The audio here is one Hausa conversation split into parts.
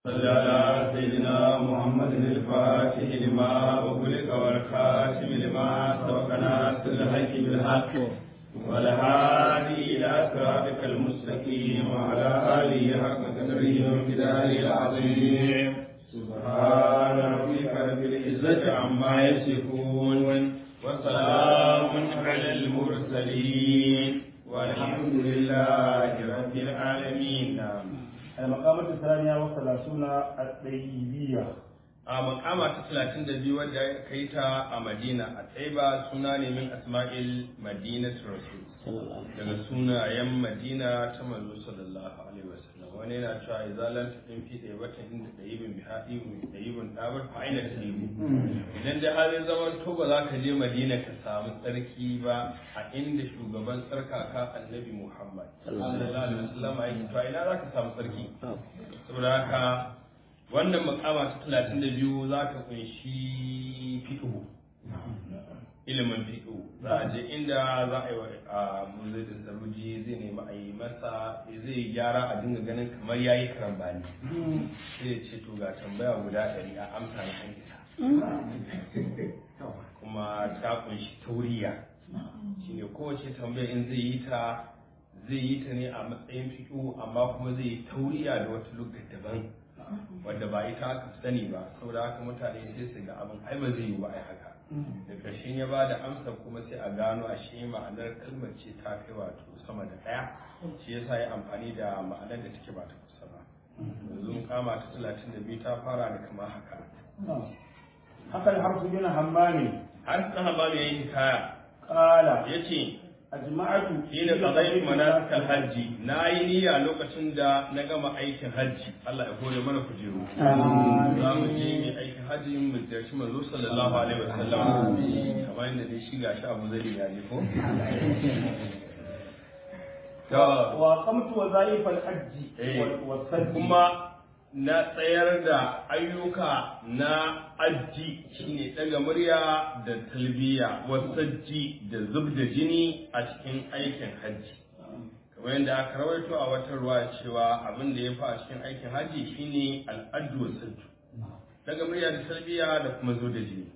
صل على سيدنا محمد الفاتح لما أغلق والخاتم لما سبق ناصر الحق بالحق والهادي إلى صراطك المستقيم وعلى آله حق قدره وامتداره العظيم سبحان ربك رب العزة عما يصفون وسلام على المرسلين والحمد لله رب العالمين المقامة الثانية والثلاثون الطيبية a makama ta talatin da biyu wadda ka yi ta a madina a tsaiba suna ne min asma'il madina rasul daga sunayen madina ta manzo sallallahu alaihi wasallam wani yana cewa izalan ta din fi da wata inda da yibin bi haɗi da yibin ɗabar fa'ina ta yibu idan da halin zaman to ba za ka je madina ka samu tsarki ba a inda shugaban tsarkaka annabi muhammad sallallahu alaihi wasallam ya yi to ina za ka samu tsarki saboda haka wannan makama ta talatin da biyu za ka kunshi fiƙihu ilimin fiƙihu za a je inda za a yi wa a muzai da saruji zai nemi a yi masa zai gyara a dinga ganin kamar ya yi karambani sai ya ce to ga tambaya guda ɗari a amsa na an isa kuma ta kunshi tauriya shine kowace tambaya in zai yi ta zai yi ta ne a matsayin fiƙihu amma kuma zai yi tauriya da wata lugar daban wadda ba ita aka sani ba saboda haka mutane sai su ga abin ai ba zai yi ba ai haka da ƙarshen ya ba da amsa kuma sai a gano a shi ma'anar kalmar ce ta kai wato sama da ɗaya shi yasa ya amfani da ma'anar da take ba ta kusa ba yanzu kama ta talatin da biyu ta fara da kama haka haka harsu bin hammani har ta hamba mai yin kaya kala ya ce ajma'atu shi da qadaytu manasikal hajji na yi niyya lokacin da na gama aikin hajji Allah ya kore mana kujeru za mu je mai aikin hajji mu ziyarci manzo sallallahu alaihi wasallam kamar yadda dai shi gashi Abu Zari ya je ko wa qamtu wa zaifal hajji wa saddi kuma na tsayar da ayyuka na aji shine daga murya da talbiya wasajji da zub da jini a cikin aikin hajji kamar yadda aka rawaito a wata ruwa cewa abin da ya fi a cikin aikin hajji shine al'addu wasajju daga murya da talbiya da kuma zub da jini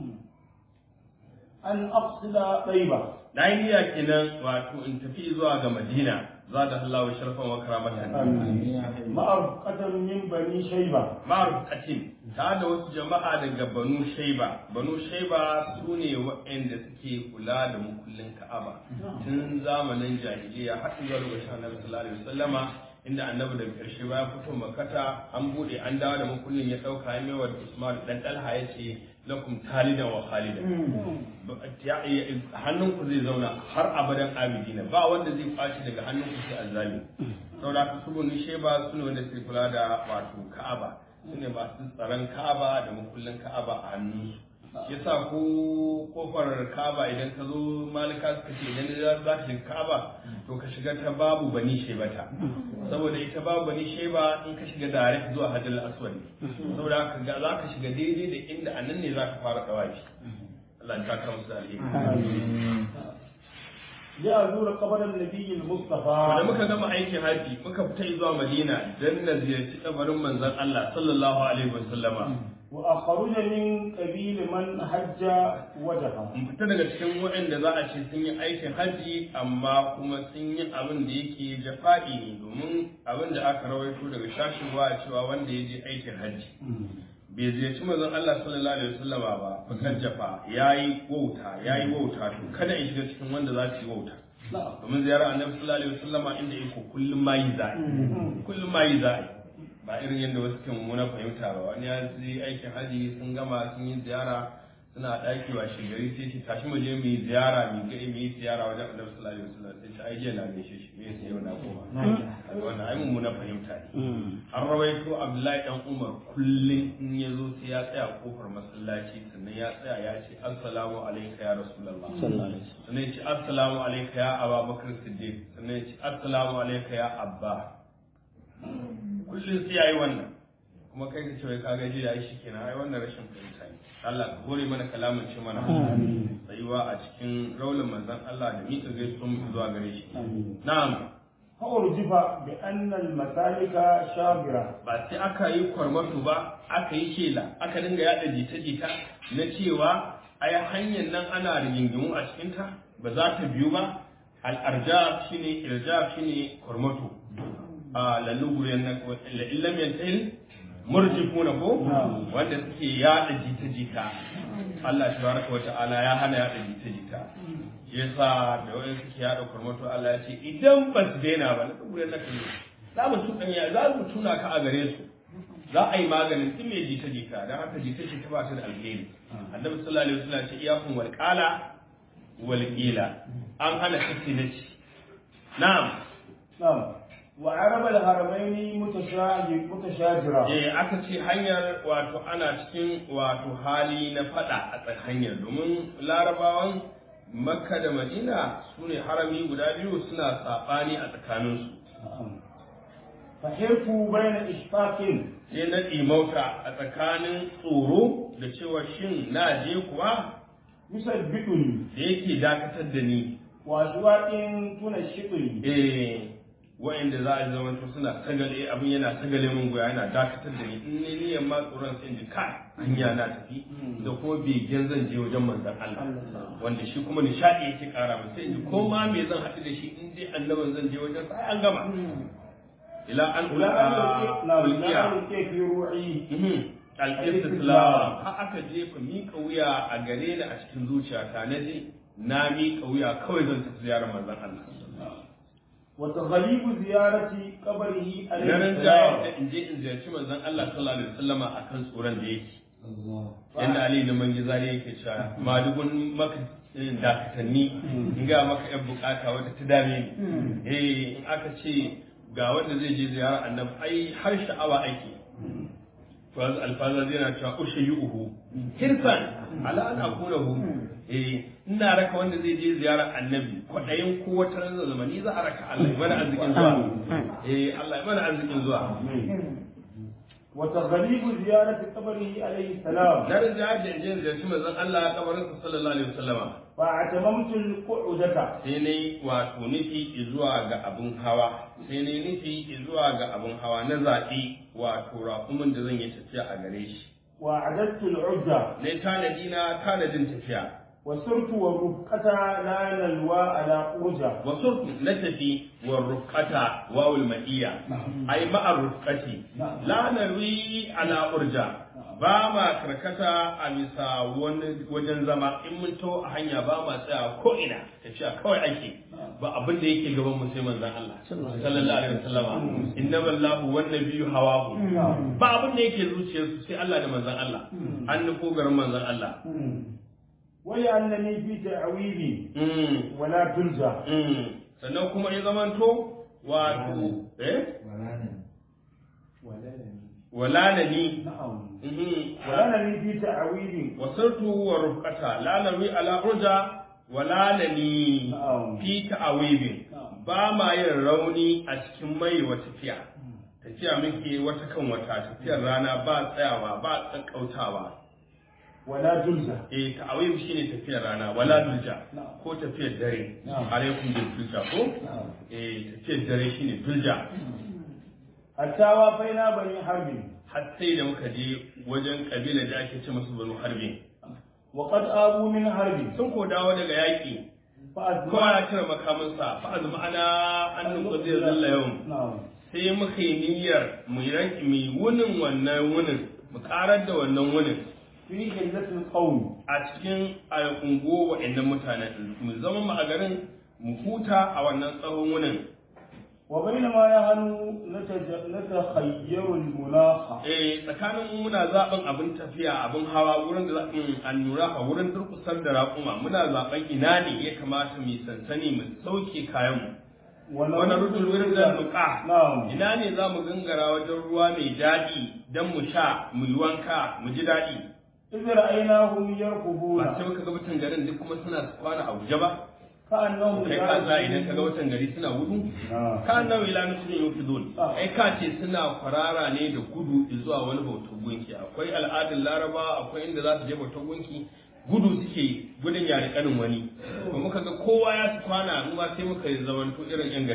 an aqsida tayyiba na yi niyya kenan wato in tafi zuwa ga madina za da Allah wa sharfan wa karamatan ma'arqatan min bani shayba ma'arufatin ta da wasu jama'a daga banu shaiba banu shaiba su ne waɗanda suke kula da mukullin ka'aba tun zamanin jahiliya har zuwa lokacin annabi sallallahu alaihi wasallama inda annabi daga ƙarshe bayan fito makata an bude an dawo da mukullin ya ɗauka ya mewa da usman dan dalha ya ce lakum talidan wa khalidan hannunku zai zauna har abadan abidina ba wanda zai kwaci daga hannunku sai azzali saboda haka su banu shaiba su ne wanda suke kula da wato ka'aba su ne masu tsaron ka'aba da makullin ka'aba a hannunsu shi yasa ko kofar ka'aba idan ka zo malika suka ce idan za ka shiga ka'aba to ka shiga ta babu bani shebata saboda ita babu bani sheba in ka shiga direct zuwa hajjal aswad ne saboda haka ga za ka shiga daidai da inda anan ne za ka fara dawafi Allah ya taka musu alheri ya zura kabarin nabiyil mustafa da muka gama aikin haji muka fita zuwa madina dan na ziyarci kabarin manzon Allah sallallahu alaihi wasallama wa akhruja min qabil man hajja wajha mun fita daga cikin waɗanda za a ce sun yi aikin haji amma kuma sun yi abin da yake jafa'i ne domin abin da aka rawaito daga shashin ruwa cewa wanda ya je aikin haji bai ziyarci manzon Allah sallallahu alaihi wasallama ba fakan jafa yayi wauta yayi wauta to kada in shiga cikin wanda za su yi wauta domin ziyarar annabi sallallahu alaihi wasallama inda yake kullum ma yi za'i kullum ma yi za'i ba irin yadda wasu ke mummuna fahimta ba wani ya yi aikin haji sun gama sun yi ziyara suna ɗaki wa shigari sai shi tashi mu je mu yi ziyara mu ga mu yi ziyara wajen annabi sallallahu alaihi wasallam sai shi ai jiya na gaishe shi me yasa yau na koma kaga wannan ai mummuna fahimta ne an rawaito Abdullahi dan Umar kullum in ya zo sai ya tsaya kofar masallaci sannan ya tsaya ya ce assalamu alayka ya rasulullah sannan ya ce assalamu alayka ya Abubakar Siddiq sannan ya ce assalamu alayka ya Abba kullum sai yayi wannan kuma kai ka ce wai ka gaji da shi kenan ai wannan rashin fahimta ne Allah ka hore mana kalamin ce mana tsayuwa a cikin raulin manzon Allah da mika gaisuwan mu zuwa gare shi na'am فأرجف بأن المسالك شابرة ba sai aka yi kwarmato ba aka yi shela aka dinga yada jita-jita na cewa ai hanyar nan ana rigingimu a cikinta ba za ta biyu ba al'arjab shine irjab shine kwarmato a lalluguren na illam yantail murjifuna ko wanda suke yada jita-jita Allah tabaraka wata'ala ya hana yada jita-jita yasa da wani suke yada kwarmato Allah ya ce idan ba su daina ba na lalluguren na kalli za mu tuɗanya za mu tuna ka a gare su za a yi maganin tun mai jita-jita don haka jita-jita ba ta da alheri annabi sallallahu alaihi wasallam ce iyakun wal qala wal qila an hana kace na ci na'am نعم وعرب الهرمين متشاجر متشاجرة eh aka ce hanyar wato ana cikin wato hali na fada a tsakiyar hanyar domin larabawan makka da madina su ne harami guda biyu suna saɓani a tsakaninsu نعم فحرفوا بين إشفاق sai na ɗimauta a tsakanin tsoro da cewa shin na je kuwa يثبتني da yake dakatar da ni وأشواق تنشطني eh wa'inda za a zama to suna sagale abin yana sagale mun goya yana dakatar da ni in ne niyan ma tsoron sai in ji kai hanya na tafi da kuma begen zan je wajen manzon Allah wanda shi kuma nishadi yake kara min sai in ji ko ma me zan haɗu da shi in dai annaban zan je wajen sai an gama ila an إلى أن ألقي- نعم، إلى ulqiya أن ألقي في روعي al-istislam har aka jefa miƙa wuya a gare ni a cikin zuciyata na je na miƙa wuya kawai zan tafi ziyarar manzon Allah وتغليب زيارة قبره عليه na ran السلام da in je in ziyarci manzon Allah sallallahu alaihi wasallama akan tsoron da yake yanda Ali da Mangizari yake cewa madugun maka dakatanni in ga maka yan bukata wata ta dame ni eh in aka ce ga wanda zai je ziyara annabi ai har sha'awa ake to alfaza zai na cewa ushayuhu hirsan ala an akunahu eh ina raka wanda zai je ziyarar annabi kwaɗayin ko wata ran zamani za a raka Allah ya mana arzikin zuwa eh Allah ya mana arzikin zuwa وتغليب زيارة قبره عليه السلام na rinja da in je ziyarci manzon Allah kabarin sa sallallahu alaihi wasallama فاعتممت القعدة sai ne wato nufi zuwa ga abun hawa sai ne nufi zuwa ga abun hawa na zaɓi wato raƙumin da zan yi tafiya a gare shi وأعددت العدة na tanadi na tanadin tafiya وسرت والرفقة لا نلوى على أرجة wasu na tafi wa rufqata wawul ma'iya ai ma'ar rufqati la narwi ala urja ba ma karkata a bisa wani wajen zama in mun to a hanya ba ma tsaya ko ina tafiya kawai ake ba abin da yake gaban mu sai manzon Allah sallallahu alaihi wasallama innamal lahu wan nabiyyu hawahu ba abin da yake zuciyarsu sai Allah da manzon Allah an nufo garin manzon Allah ولأنني في تعويذي Mm. ولا تلجأ Mm. sannan kuma ya zamanto wato eh wala na ni نعم Mhm. ولأنني في تعويذ wasartu wa rufqata la nawi ala urja wala na ni نعم fi ta'awibin ba ma yin rauni a cikin mai wa tafiya tafiya muke wata kan wata tafiyar rana ba tsayawa ba tsakautawa ولا تلجأ eh ta'awib shine tafiyar rana wala dulja نعم ko tafiyar dare Na'am. alaikum bil dulja ko نعم eh tafiyar dare shine dulja حتى وافينا بني حرب har sai da muka je wajen kabila da ake ce musu banu harbi وقد آبوا من حرب sun ko dawo daga yaƙi kowa فأزمع ya cire makaminsa fa azuma ana an nuka zai zalla yau نعم sai muka yi niyyar mu yanki mu wunin wannan wunin mu karar da wannan wunin في حلة القوم a cikin al'ungo wa'annan mutanen mu zama mu a garin mu huta a wannan tsawon wunin وبينما نحن نتج- نتخير المناخ eh tsakanin muna zaben abin tafiya abin hawa wurin da zaɓin annura a wurin durkusar da raƙuma muna zaben ina ne ya kamata mu yi sansani mu sauke kayanmu wani rudul wurin da nuka نعم ina ne za mu gangara wajen ruwa mai daɗi don mu sha mu yi wanka mu ji daɗi إذ رأيناهم ba يركضون sai muka ga watan garin duk kuma suna kwana a guje ba كأنهم kai ka za idan ka ga watan gari suna gudu نعم ka nan ila nufin yau fi zon Ah. ai ka ce suna kwarara ne da gudu zuwa wani bautar gunki akwai al'adun laraba akwai inda za su je bautar gunki gudu suke yi, gudun yare kanin wani ba muka ga kowa ya su kwana mu ma sai muka zamanto irin yan gari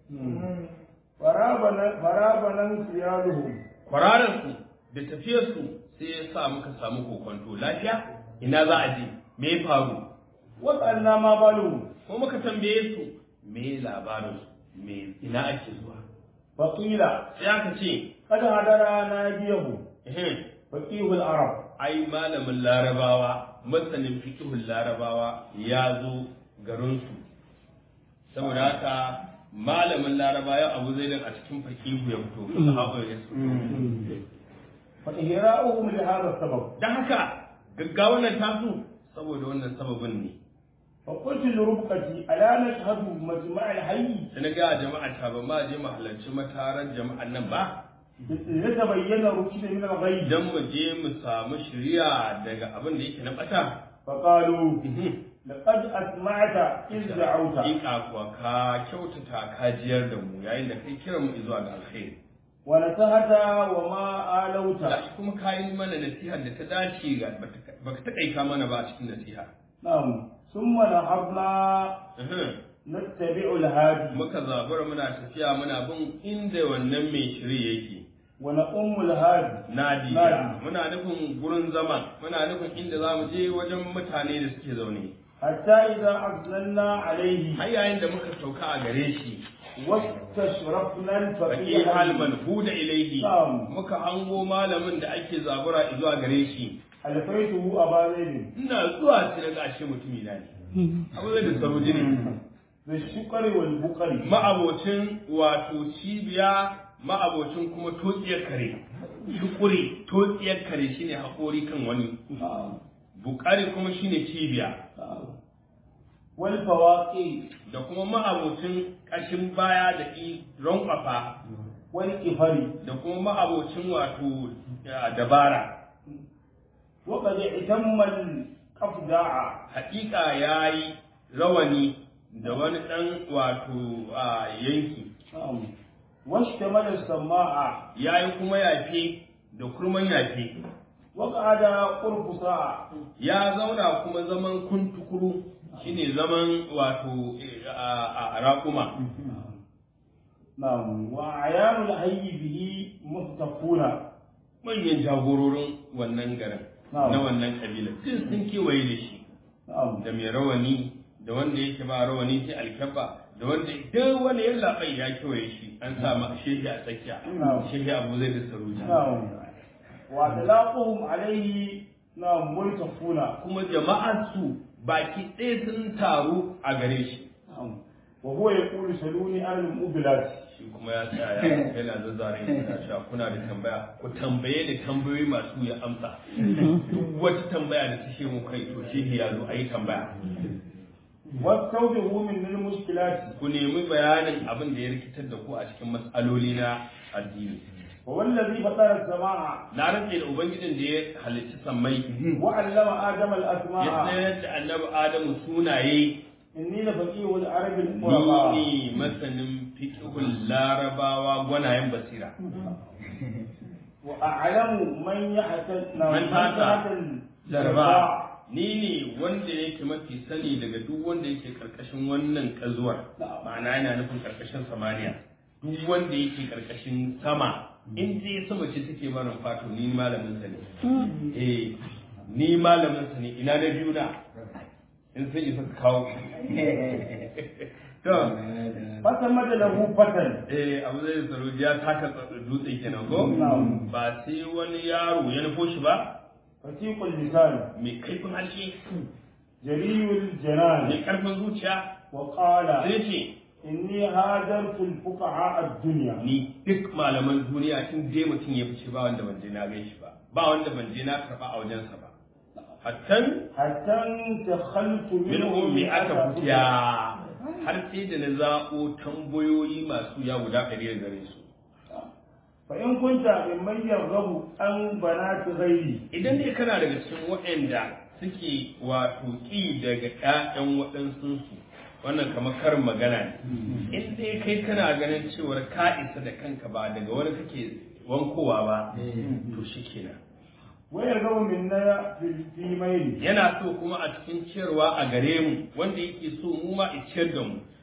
farabanan siyaluhum kwarararsu da tafiyarsu sai ya sa muka samu kokonto lafiya ina za a je me ya faru waɗanna ma baluhum ko muka tambaye su me labarin su me ina ake zuwa faƙila sai aka ce kada hadara na biyahu ehem, faƙihul arab ai malamin larabawa masanin fikihun larabawa ya zo garinsu saboda haka malamin larabawa ya abu zai a cikin fakihu ya fito sahaba ya fito fa ihra'uhum li hadha sabab dan haka gaggawan nan tasu saboda wannan sababin ne fa qultu li rubqati ala nashhadu majma' al-hayy sai na ga jama'a ta ba ma je mu halarci mataran jama'an nan ba yatabayyana rushd min al-ghayb idan mu je mu samu shiriya daga abin da yake na bata fa qalu laqad asma'ta iz da'awta Hakika kuwa ka kyautata kajiyar da mu yayin da kai kiran mu zuwa ga alkhairi wa nasahata wa ma alauta gashi kuma ka yi mana nasiha da ta dace ga baka taƙaita mana ba a cikin nasiha na'am thumma nahabna nattabi'u al-hadi muka zabura muna tafiya muna bin inda wannan mai shiri yake wa na'ummu al-hadi nadiya Nadi. muna nufin gurin zama muna nufin inda za mu je wajen mutane da suke zaune hatta idza azlanna alayhi har yayin da muka sauka a gare shi wastashrafna faqi al-faqih halman huda ilaihi Na'am. muka hango malamin da ake zabura zuwa gare shi alfaituhu aba zaid ina zuwa sai na gashi mutumi na ne abu zai da sarauji ne da shukari wal bukari ma'abocin wato cibiya ma'abocin kuma totsiyar kare shukuri totsiyar kare shine haƙori kan wani bukari kuma shine cibiya wal fawaqi da kuma ma'abocin ƙashin baya da i rankwafa wal kifari da kuma ma'abocin wato ya, dabara wa qad itamma al qafda'a haƙiƙa ya yi rawani da wani ɗan wato a yanki washtamala as-sama'a ya yi kuma yafe da kurman yafe wa qada qurfusa ya zauna kuma zaman kuntukuru shine zaman wato eh, a a raƙuma na'am wa ayanul hayy bihi muhtafuna manyan jagororin wannan garin Na'am. na wannan kabila duk sun kewaye da shi na'am da mai rawani da wanda yake ba rawani sai alkyabba da wanda duk wani ya labai ya kewaye shi an sa ma shehi a tsakiya Na'am. shehi abu zai da saruja na'am wa talaquhum alayhi na'am multafuna kuma jama'ar su baki ɗaya sun taru a gare shi na'am wa huwa yaqulu saluni an al-mubilat shi kuma ya tsaya yana zazzare yana cewa kuna da tambaya ku tambaye da tambayoyi masu ya amsa duk wata tambaya da take mu kai to shehi ya zo a yi tambaya wastawdihu min al-mushkilat ku nemi bayanin abin da ya rikitar da ku a cikin matsaloli na addini wa wallazi fatara as-samaa na rantse da ubangijin da ya halicci sammai wa 'allama adama ya al-asma'a tsayar da annabi adamu sunaye inni la faqihu al-arab ni al-quraba ne masanin fiqhul larabawa gwanayen basira wa a'lamu man yahtal Man tata jarba jarba ni ne wanda yake mafi sani daga duk wanda yake karkashin wannan kazuwar ma'ana yana nufin karkashin samaniya duk wanda yake karkashin sama in dai sama ce take barin fato ni malamin sa ne eh ni malamin sa ne ina na biyu na in sai isa ka kawo to fasamada lahu fatan eh abu zai tsaro ya taka dutse kenan ko Na'am. ba sai wani yaro ya nufo shi ba fatiqul lisan mai kaifin harshe jariyul janan mai karfin zuciya wa qala sai ce inni hadartu al-fuqaha ad-dunya ni duk malaman duniya in dai mutum ya fice ba wanda ban je na gan shi ba ba wanda ban je na karba a wajensa ba hattan hatta takhaltu min ummi aka futiya har sai da na zaɓo tambayoyi masu ya guda ɗari da gare su fa in kunta mimman yarghabu an banati ghairi idan dai kana daga cikin waɗanda suke wato ƙi daga ƴaƴan waɗansunsu wannan kamar karin magana ne in dai kai kana ganin cewar ka isa da kanka ba daga wani kake wankowa ba to shi kenan wa yarghabu minna fil fimayn yana so kuma a cikin ciyarwa a gare mu wanda yake so mu ma i ciyar da mu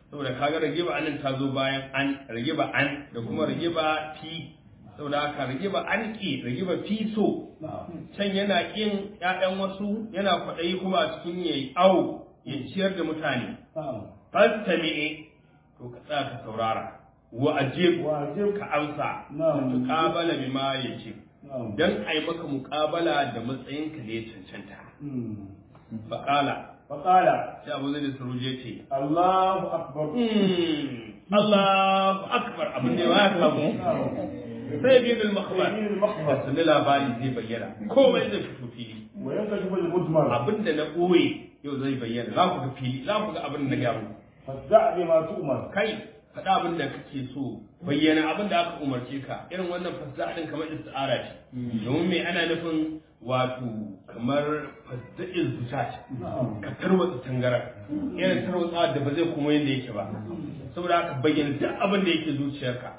saboda kaga ragiba anan ta zo bayan an ragiba an da kuma ragiba fi saboda haka ragiba an ki ragiba fi so can yana kin ƴaƴan wasu yana kwaɗayi kuma a cikin yayi au ya ciyar da mutane fastami'i to ka tsaya ka saurara wa ajib وأجب ka amsa نعم tuqabala bima yace نعم dan ai maka muqabala da matsayinka da ya cancanta مم. faqala فقال sai Abu Zaid Saruje ce الله أكبر "Hmm, Allahu akbar abin da ya kamu sai bi bil makhbar يمين المخبر sunni labari zai bayyana komai zai fito fili وينكشف المجمل abin da na ɓoye yau zai bayyana za ku ga fili za ku ga abin da na gaya muku فادع بما تؤمر kai faɗa abin da kake so bayyana abin da aka umarce ka irin wannan fasda din kamar isti'ara ce domin me ana nufin wato kamar fasda'il zuta ce ka tarwatsa tangara irin tarwatsa da ba zai kuma yadda yake ba saboda haka bayyana duk abin da yake zuciyarka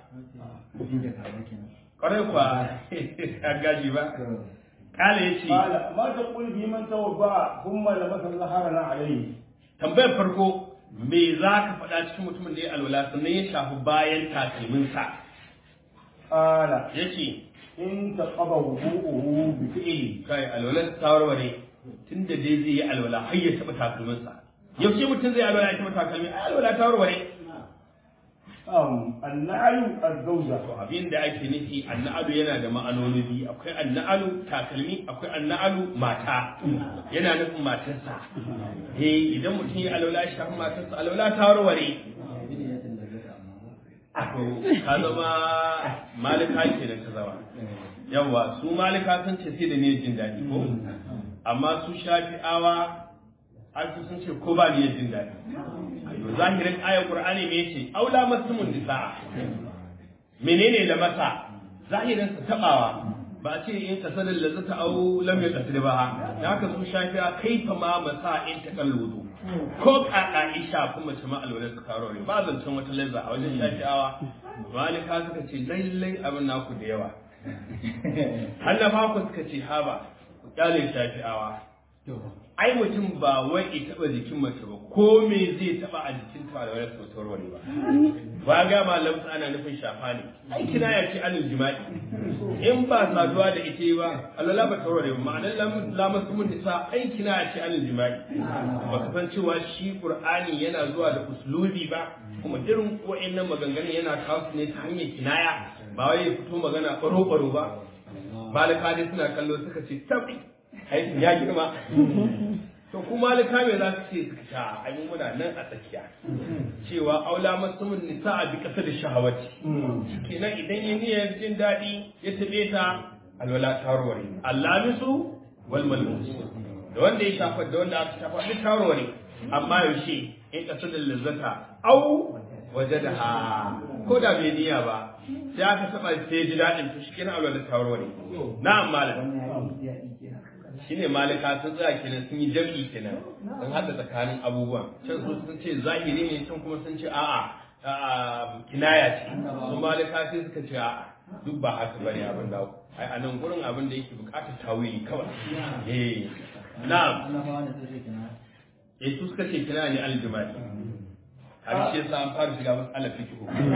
kwarai kwa ya gaji ba kala ya ce قال ما تقول في من توضأ ثم لبس الزهرنا عليه tambayar farko me za ka faɗa cikin mutumin da ya alwala sannan ya shafi bayan takalminsa قال ya ce إن تقضى وضوءه بفعله kai alwalar ta warware tun da dai zai yi alwala har ya taɓa takalminsa yaushe mutum zai alwala ya taɓa takalmi ai alwala ta warware أم النعل الزوجة to abin da ake nufi anna'alu yana da ma'anoni biyu akwai anna'alu takalmi akwai anna'alu mata yana nufin matarsa eh idan mutum ya alwala ya shafi matarsa alwala ta warware to ka zama malika ke da ka zama yawa su malika sun ce sai da ne jin daɗi ko amma su shafi'awa an su sun ce ko ba ne jin daɗi to zahirin ayar qur'ani me yace aula masumun nisaa menene da masa zahirin sa tabawa ba a ce in kasalin lazata au lam yaqtil ba da haka su shafi'a kaifa ma masa in takalludu ko kaka isha kuma mace ma alwala su karo ne ba zancen wata lazza a wajen shafi'awa malika suka ce lallai abin naku da yawa hannafa ku suka ce haba ku kyale shafi'awa ai mutum ba wai ya taba jikin mace ba ko me zai taba a jikin ta da wani sautar wani ba ba ga malam ana nufin shafa ne ai kina ya ce anil jima'i in ba saduwa da ita ba alwala ba ta ware ba ma'anar lamar mun nisa ai kina ya ce anil jima'i ba ka san cewa shi qur'ani yana zuwa da uslubi ba kuma irin wa'annan maganganun yana kawo su ne ta hanyar kinaya ba wai ya fito magana baro-baro ba malika dai suna kallo suka ce tabi aikin ya girma to kuma malika me za su ce suka sha ai muna nan a tsakiya cewa aula masumun nisa a bi kasa da shahawati kenan idan ya niyyar jin daɗi ya taɓe ta alwala tarware allamisu wal malmus da wanda ya shafa da wanda aka shafa duk tarware amma yaushe in kasa da lazzata au waje da ha ko da bai niyya ba sai aka taɓa sai ji daɗin to shi kenan alwala tarware na'am malam shine malika sun tsaya kenan sun yi jam'i kenan sun haɗa tsakanin abubuwan can su sun ce zahiri ne can kuma sun ce a'a kinaya ce su malika sai suka ce a'a duk ba haka bane abin da ai a nan gurin abin da yake bukatar tawili kawai eh na'am eh su suka ce kinaya ne aljima'i har shi yasa an fara shiga mas'alar fiqh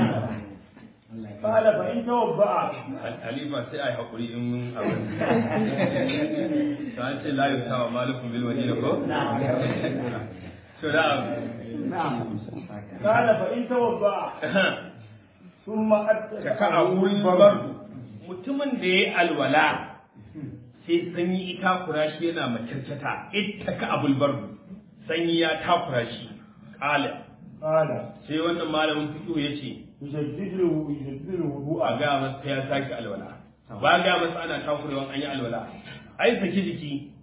قال فإن توضأ Halifa sai a yi haƙuri in mun abin. Ta an ce layu tawa malukun bil madina ko? To da قال فإن توضأ ثم أتى ka ka a wurin babar mutumin da ya yi alwala sai sanyi ita kura shi yana makyarkyata ita ka abul bardu sanyi ya takura shi ƙala قال sai wannan malamin fiƙo ya ce يجدد له يجدد a الوضوء ga masa ya sake alwala ba ga masa ana takurewan an yi alwala ai saki jiki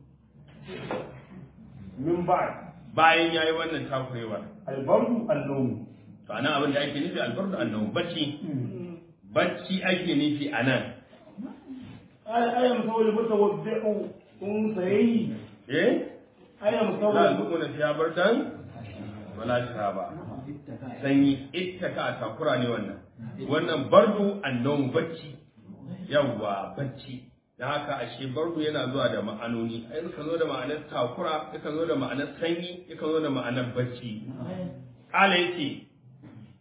من بعد bayan ya yi wannan takurewar البرد النوم to anan abin da ake nufi albardu annahu bacci bacci ake nufi anan قال أي مسوي المتوضع أنثيين eh أي la مسوي zuquna fiya bardan wala shaba sanyi ittaka a takura ne wannan wannan bardu annahu bacci yawwa bacci da haka ashe bardu yana zuwa da ma'anoni ai yakan zo da ma'anar takura yakan zo da ma'anar sanyi yakan zo da ma'anar bacci kala yace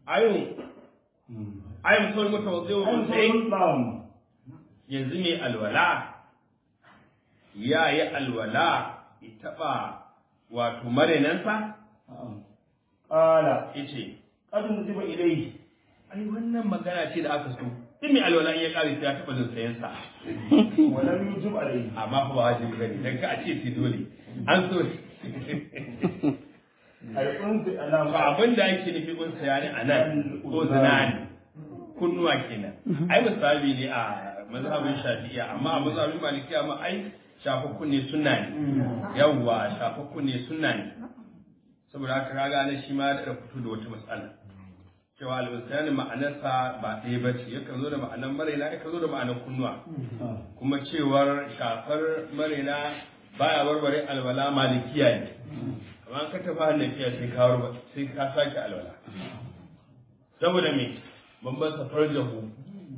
ayun ayun sun mutawazzi'u sai نعم yanzu mai alwala ya yi alwala ya taɓa wato marinansa قال ya ce قد نسب إليه ai wannan magana ce da aka so duk mai alwala in ya ƙare sai ya taɓa jin sayansa ولم يجب عليه amma fa ba wajibi bane dan ka a ce sai dole an so أي أنزل أنا ba abin da ake nufi kun saya ne a nan ko zinani kunnuwa kenan ai misali ne a mazhabin shafi'iya amma a mazhabin malikiya ma ai shafa kunne sunna ne yawwa shafa kunne sunna ne saboda haka kaga nan shi ma da fito da wata matsala cewa al-insani ma'anarsa ba ɗaya ba ce yakan zo da ma'anar maraina yakan zo da ma'anar kunnuwa kuma cewar shafar maraina baya warware alwala malikiya ne amma ka tafi hannafiya sai ka warware sai ka sake alwala saboda me babban safar jahu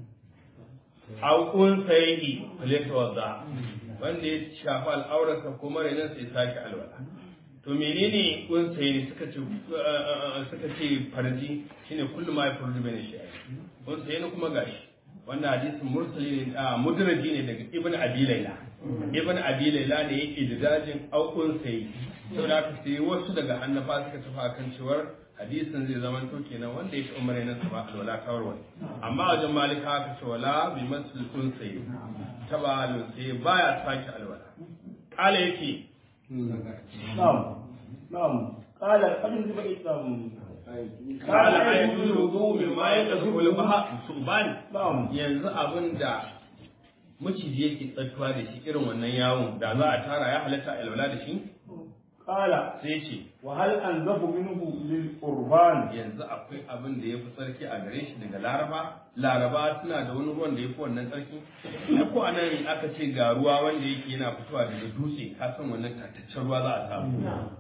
aukun sayi faleta wadda wanda ya shafi al'aurarsa ko marainan sai sake alwala to menene kun sayi ne suka ce suka ce farji shine kullum ma ya farji bane shi kun sayi ne kuma gashi wannan hadisin mursali ne a mudraji ne daga ibn abi laila ibn abi laila ne yake da dajin aukun sayi saboda haka sai wasu daga hannafa suka tafi akan cewar hadisin zai zama to kenan wanda ya taɓa mara nasa ba alwala ta warware amma wajen malika aka ce wala bi masul unsayi taba alunsayi baya sake alwala kala yake نعم نعم قال قد نسب إليه kala ayatul wudu min ma yaqsul baha subani نعم yanzu abin da maciji yake tsattuwa da shi irin wannan yawon da za a tara ya halatta alwala da shi قال sai ce وهل أنزف منه للقربان yanzu akwai abin da ya fi tsarki a gare shi daga laraba laraba suna da wani ruwan da ya fi wannan tsarki ai ko anan aka ce ga ruwa wanda yake yana fitowa daga dutse ka san wannan tataccen ruwa za a samu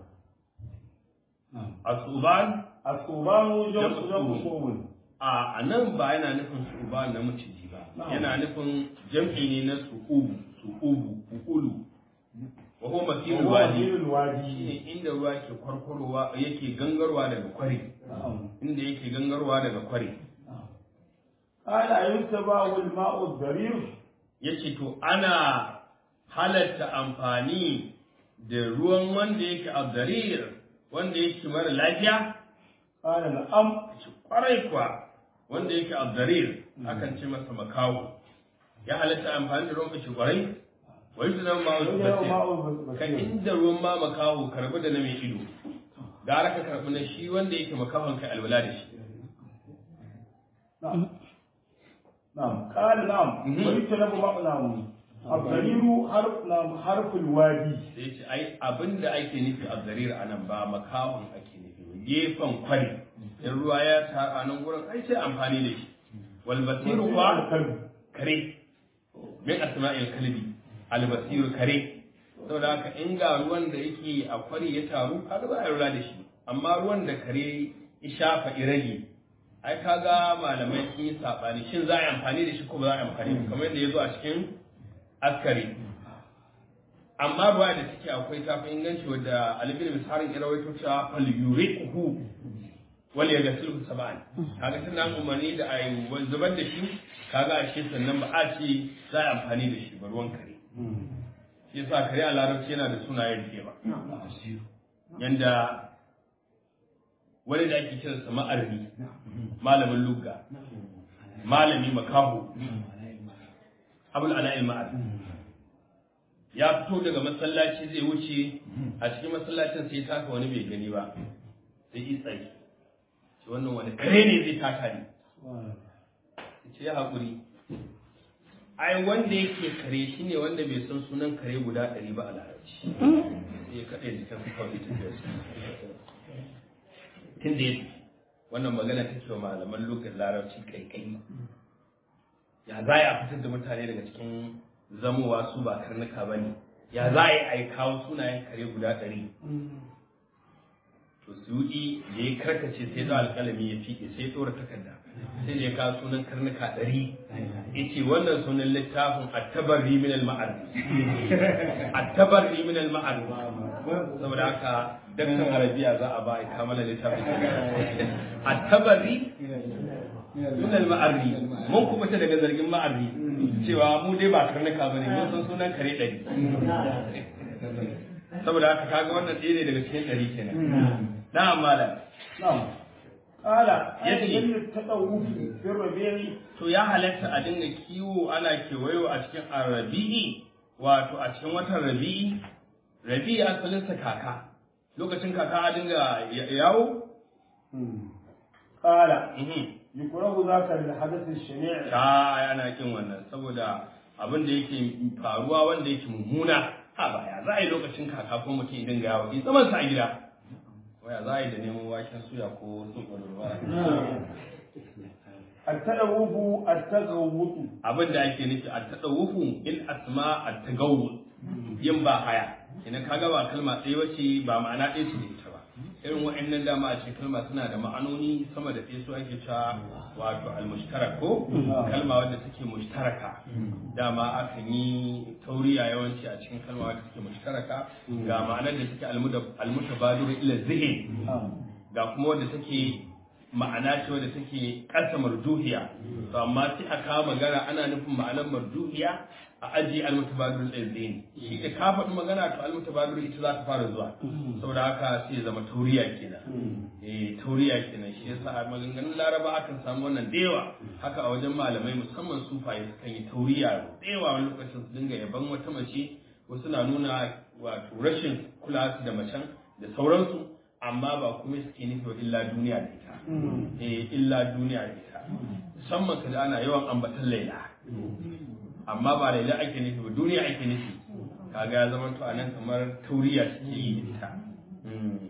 asuban القربان جمع جمع جمع صوب a a nan ba yana nufin su'uban na maciji ba yana nufin jam'i ne na su'ubu su'ubu uulu wa huwa masirul وهو wadi وزير الوادي shine inda ruwa ke kwarkwarowa yake gangarwa daga kwari نعم inda yake gangarwa daga kwari قال أيتبع الماء الضرير ya ce to ana halatta amfani da ruwan wanda yake abdarir wanda yake mara lafiya قال نعم ce kwarai kuwa wanda yake abdarir akan ce masa makawo ya halatta amfani da ruwan kashi kwarai wai su zama ma'azu وهو basir ماء ka البصير inda ruwan ma makaho karbi da na mai ido gara ka karbi na shi wanda yake makahon kai alwala da shi نعم نعم قال نعم مهم. ويجتنب ماء نعم الضرير حرف نعم حرف الوادي sai ce ai abin da ake nufi abdarir a nan ba makahon ake nufi ba gefen kwari in ruwa ya ta a nan gurin ai sai amfani da shi wal basiru kuwa الكلب kare min asma'il kalbi al basiru kare saboda haka in ga ruwan da yake a kwari ya taru kaga za a yi ruwa da shi amma ruwan da kare ya shafa irage ai kaga malamai sun yi sabani shin za a yi amfani da shi ko ba za a yi amfani da shi kamar yadda ya zo a cikin askari amma ruwa da take akwai tafi inganci wadda alibin misalin ya rawaito cewa fal yuriquhu wal yaghsiluhu sab'an kaga tana umarni da ayi zubar da shi kaga a shi sannan ba a ce za a yi amfani da shi ba ruwan kare shi yasa kare a larabci yana da sunaye da yawa yanda wani da ake kiransa ma'arri malamin lugga malami makaho abul ala'il ma'arri ya fito daga masallaci zai wuce a cikin masallacin sai taka wani bai gani ba sai yi tsaye ce wannan wani kare ne zai taka ni ce ya haƙuri ai wanda yake kare shi ne wanda bai san sunan kare guda ɗari ba a larabci sai ya kaɗe jikin su kawai tafiyar su tun da ya wannan magana ta ce wa malaman lokacin larabci kaikai ya za a fitar da mutane daga cikin zamowa su ba karnuka ba ne ya za a yi kawo sunayen kare guda ɗari to suyuɗi da ya karkace sai da alƙalami ya fiƙe sai ya ɗora takarda sai da ya kawo sunan karnuka ɗari ya ce wannan sunan littafin attabarri min al-ma'ar attabarri min al-ma'ar saboda haka daktar arabiya za a ba a kamala littafin a tabari min al-ma'arri mun kubuta daga zargin ma'arri cewa mu dai ba karnuka bane mun san sunan kare ɗari saboda haka kaga wannan ɗaya ne daga cikin ɗari kenan na'am malam نعم قال يجي. يجب التطوف في الربيع to ya halatta a dinga kiwo ana kewayo a cikin arabi'i wato a cikin watan rabi'i rabi'i asalinsa kaka lokacin kaka a dinga ya- yawo قال Mhm. يكره ذاك للحدث الشنيع ta ana kin wannan saboda abin da yake faruwa wanda yake mummuna ha baya za a yi lokacin kaka ko mutum ya dinga yawo in zaman sa a gida waya za a yi da neman waken suya ko sun ƙwararwa التلوث التغوط abin da ake nufi a taɗawufu in asma a tagawu yin ba haya ina kaga ba kalma ɗaya wace ba ma'ana ɗaya ce da ita ba irin wa'annan dama a cikin kalma suna da ma'anoni sama da ɗaya su ake cewa wato almushtarak ko kalma wadda take mushtaraka dama akan yi tauriya yawanci a cikin kalma wadda take mushtaraka ga ma'anar da take almuda- almutabadiru ila zihin ga kuma wadda take ma'ana ce wadda take ƙasa marjuhiya to amma sai a kawo magana ana nufin ma'anar marjuhiya a ajiye almutabadir ɗin shi da ka faɗi magana to almutabadir ita za ta fara zuwa saboda haka sai ya zama tauriya kenan eh tauriya kenan shi yasa a maganganun laraba akan samu wannan da yawa haka a wajen malamai musamman sufaye sukan yi tauriya da yawa wani lokacin su dinga yaban wata mace wasu na nuna wato rashin kula su da macen da sauransu amma ba kuma suke nufi wa illa duniya da ita eh illa duniya da ita musamman kada ana yawan ambatan laila amma ba laila ake nufi ba duniya ake nufi kaga ya zama to anan kamar tauriya suke yi da ita Mm.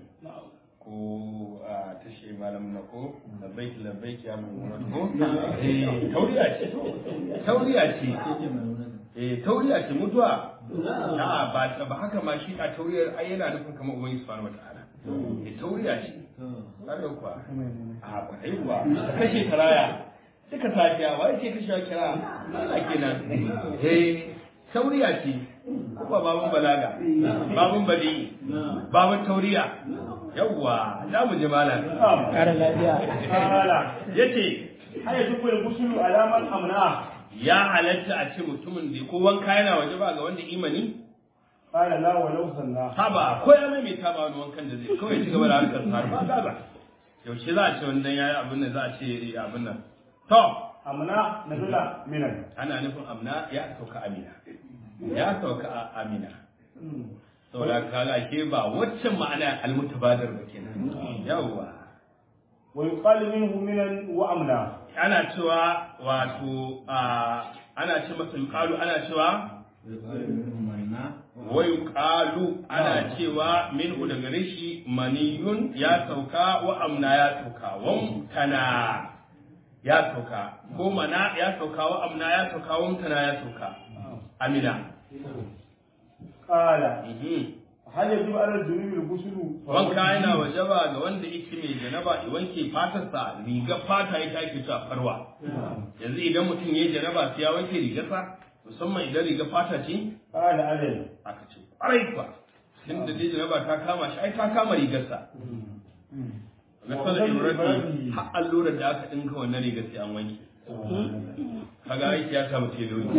ko a tashe malam na ko labbaik labbaik ya mun ko eh tauriya ce tauriya ce eh tauriya ce mutuwa a'a ba ba haka ma shi a tauriyar ai yana nufin kamar ubangiji subhanahu wataala eh tauriya ce kada kuwa a kwarai kuwa ta kashe karaya duka safiya wai ce kashe kira Allah kenan eh tauriya ce kuma babun balaga babun bali babun tauriya yawwa za mu ji malam ƙara lafiya قال yace هل يجب الغسل على من أمنعه ya halatta a ce mutumin da ko wanka yana waje ba ga wanda imani قال لا ولو صلى haba ko ya mai ta ba wani wankan da zai kawai ci gaba da harkar sa ba gaza yaushe za a ce wannan yayi abin nan za a ce abin nan to أمنع نزل من ana nufin amna ya sauka amina ya sauka a amina saboda kaga ke ba waccan ma'ana almutabadir ba kenan yawwa ويقال منه منا وأمنا ana cewa wato a ana ce masa yuqalu ana cewa wa yuqalu ana cewa minhu daga rishi maniyun ya sauka wa amna ya sauka wa mutana ya sauka ko mana ya sauka wa amna ya sauka wa mutana ya sauka amina قال Mhm. هل يجب على الجنوب الغسل wanka yana wajaba ga wanda yake mai janaba ya wanke fatarsa rigar fata ita ake cewa farwa yanzu idan mutum ya yi janaba sai ya wanke rigarsa musamman idan rigar fata ce قال أجل aka ce ƙwarai kuwa tun da dai janaba ta kama shi ai ta kama rigarsa ga sallar ibrahim har allurar da aka ɗinka wannan rigar sai an wanke kaga aiki ya samu teloli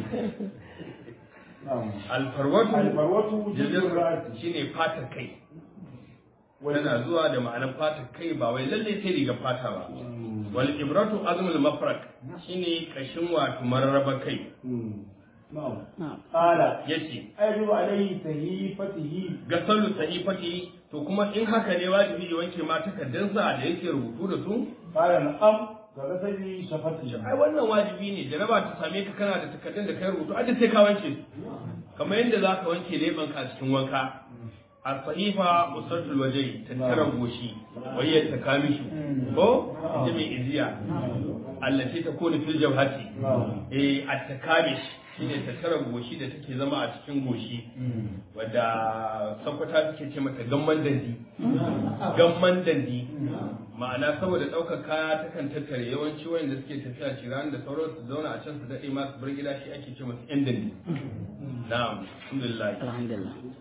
نعم alfarwatu الفروة جلد الرأس shine fatar kai tana zuwa da ma'anar fatar kai ba wai lallai sai riga fata ba wal ibratu azmul mafrak shine kashin wato mararraba kai نعم na'am قال yace أيجب عليه تهيفته ga sallu sahifati to kuma in haka ne wajibi ya wanke ma takaddansa da yake rubutu da su قال نعم كغسل شفته ai wannan wajibi ne jaraba ta same ka kana da takaddun da kai rubutu a sai ka wanke su kamar yadda za ka wanke leban ka cikin wanka a sahifa usatul wajai tattaran goshi wayyar ta kamishu ko ita mai iziya allati ta kone fil jawhati eh at takamish shine tattaran goshi da take zama a cikin goshi wadda sakwata take ce mata gamman dandi gamman dandi ma'ana saboda ɗaukar kaya takan tattare yawanci wayanda suke tafiya ciran da sauran su zauna a can su daɗe masu bar gida shi ake ce masu yan dandi na'am alhamdulillah alhamdulillah